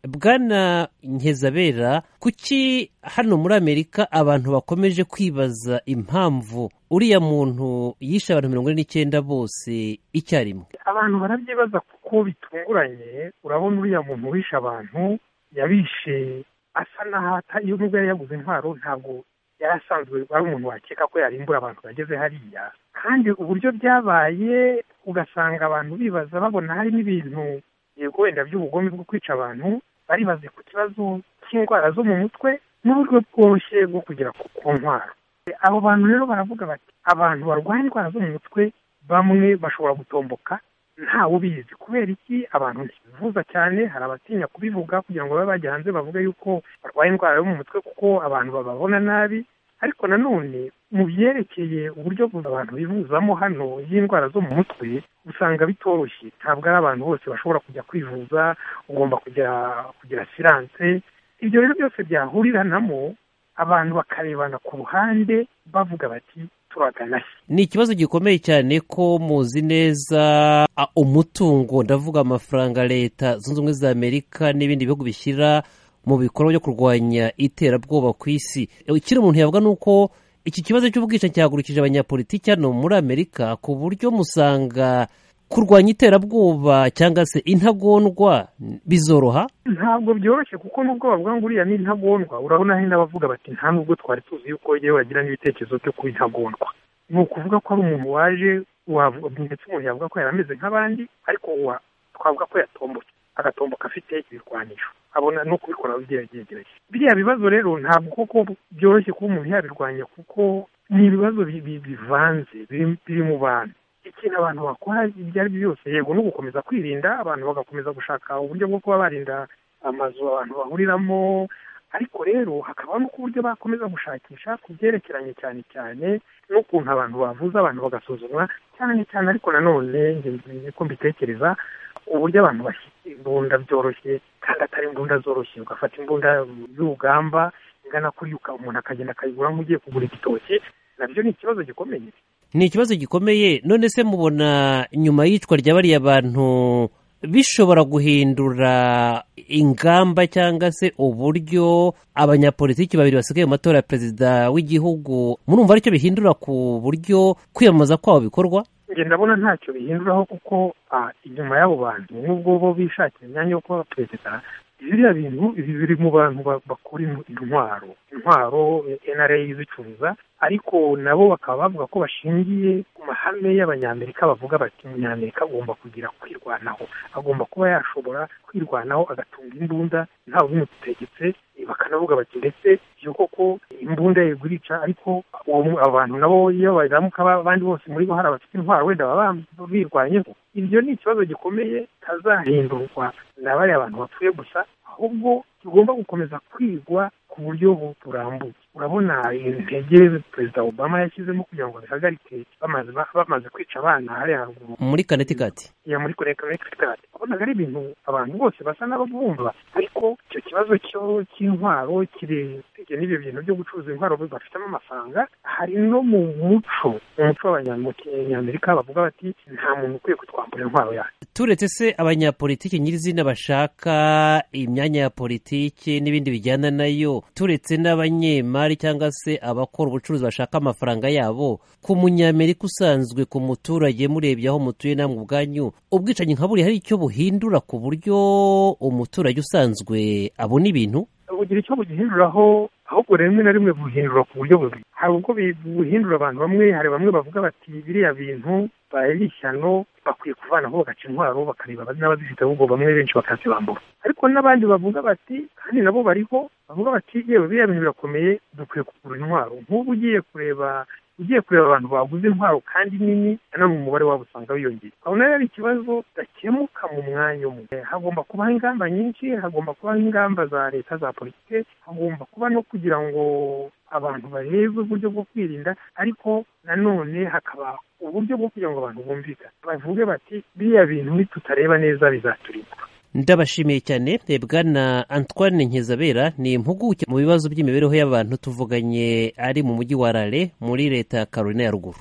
bwana nkezabera kuki hano muri amerika abantu bakomeje kwibaza impamvu uriya muntu yishe abantu mirongo ine n'icyenda bose icyarimwe abantu barabyibaza kuko bitunguranye urabona uriya muntu wishe abantu yabishe asa n'aho iyo nubwo yari yaguze intwaro ntabwo yari asanzwe ari umuntu wakeka ko yarimbura abantu bageze hariya kandi uburyo byabaye ugasanga abantu bibaza babona hari n'ibintu yego wenda by'ubugome bwo kwica abantu baribaze ku kibazo cy'indwara zo mu mutwe n'uburyo bworoshye bwo kugera ku ntwaro abo bantu rero baravuga bati abantu barwaye indwara zo mu mutwe bamwe bashobora gutomboka ntawe ubizi kubera iki abantu ntibivuza cyane hari abatinya kubivuga kugira ngo babe bajya hanze bavuge yuko barwaye indwara yo mu mutwe kuko abantu bababona nabi ariko nanone mu byerekeye uburyo abantu bivuzamo hano y'indwara zo mu mutwe usanga bitoroshye ntabwo ari abantu bose bashobora kujya kwivuza ugomba kugera kugira siranse ibyo rero byose byahuriramo abantu bakarebana ku ruhande bavuga bati ni ikibazo gikomeye cyane ko muzi neza umutungo ndavuga amafaranga leta zunze ubumwe za amerika n'ibindi bihugu bishyira mu bikorwa byo kurwanya iterabwoba ku isi ikiri umuntu yavuga ni uko iki kibazo cy'ubwicanyi cyahagurukije abanyapolitiki hano muri amerika ku buryo musanga kurwanya iterabwoba cyangwa se intagondwa bizoroha ntabwo byoroshye kuko nubwo bavuga ngo uriya ni intagondwa urabona hari n'abavuga bati nta nubwo twari tuzi yuko yewe agira n'ibitekerezo byo kuba intagondwa ni ukuvuga ko ari umuntu waje ndetse umuntu yavuga ko yari ameze nk'abandi ariko twavuga ko yatombotse agatomboka afite ibirwanisho abona no kubikora byegereje biriya bibazo rero ntabwo koko byoroshye kuba umuntu yabirwanya kuko ni ibibazo bivanze biri mu bantu ikintu abantu bakora ibyo ari byo byose yego no gukomeza kwirinda abantu bagakomeza gushaka uburyo bwo kuba barinda amazu abantu bahuriramo ariko rero hakaba nuko uburyo bakomeza gushakisha ku byerekeranye cyane cyane n'ukuntu abantu bavuza abantu bagasuzumwa cyane cyane ariko nanone ko mbitekereza uburyo abantu bashyira imbunda byoroshye kandi atari imbunda zoroshye ugafata imbunda z'urugamba ingana kuri umuntu akagenda akayigura nk'ugiye kugura igitoki nabyo ni ikibazo gikomeye ni ikibazo gikomeye none se mubona nyuma y'icwa rya bariya bantu bishobora guhindura ingamba cyangwa se uburyo abanyapolitiki babiri basigaye mu matora ya perezida w'igihugu murumva aricyo bihindura ku buryo kwiyamamaza kwabo bikorwa ndabona ntacyo bihinduraho kuko inyuma y'abo bantu n'ubwo bo bishakira imyanya yo kuba perezida biriya bintu biri mu bantu bakora intwaro intwaro nra izicuruza ariko nabo bakaba bavuga ko bashingiye ku mahame y'abanyamerika bavuga bati umunyamerika agomba kugira kwirwanaho agomba kuba yashobora kwirwanaho agatunga imbunda ntawe ubimutegetse bakanavuga bati ndetse iyo koko imbunda ye gurica ariko abantu nabo iyo bazamuka abandi bose muri bo hari abafite intwaro wenda baba birwanyeho ibyo ni ikibazo gikomeye kitazahindurwa na bariya bantu bapfuye gusa ahubwo tugomba gukomeza kwigwa ku buryo burambuye urabona intege perezida obama yashyizemo kugira ngo bihagarike bamaze kwica abana hariya haruguru muri kanetikati ya muri kanetikati urabona ari ibintu abantu bose basa n'ababumva ariko icyo kibazo cy'intwaro kiretegeye n'ibyo bintu byo gucuruza intwaro bafitemo amafaranga hari no mu muco mu muco w'abanyamerika bavuga bati nta muntu ukwiye kutwambura intwaro yacu turetse se abanyapolitiki nyirizina bashaka imyanya ya politiki n'ibindi bijyana nayo turetse n'abanyemari cyangwa se abakora ubucuruzi bashaka amafaranga yabo ku munyamerika usanzwe ku muturage murebye aho mutuye namwe ubwanyu ubwicanyi nka buriya hari icyo buhindura ku buryo umuturage usanzwe abona ibintu bugira icyo bugihinduraho ahubwo rimwe na rimwe buhindura ku buryo bubiri hari ubwo buhindura abantu bamwe hari bamwe bavuga bati biriya bintu bari ishyano bakwiye kuvanaho bagaca intwaro bakareba n'abazifite ahubwo bamwe benshi bakazibambura ariko n'abandi bavuga bati kandi nabo bariho bavuga bati yewe biriya bintu birakomeye dukwiye kugura intwaro nk'ubu ugiye kureba ugiye kureba abantu baguze intwaro kandi nini nanone umubare wabo usanga wiyongera urabona rero ikibazo kidakemuka mu mwanya umwe hagomba kubaho ingamba nyinshi hagomba kubaho ingamba za leta za politiki hagomba kuba no kugira ngo abantu barebe uburyo bwo kwirinda ariko nanone hakaba uburyo bwo kugira ngo abantu bumvikane bavuge bati biriya bintu nitutareba neza bizaturinda ndabashimiye cyane bwana antoine nkizabera ni impuguke mu bibazo by'imibereho y'abantu tuvuganye ari mu mujyi wa rale muri leta ya carolina ya ruguru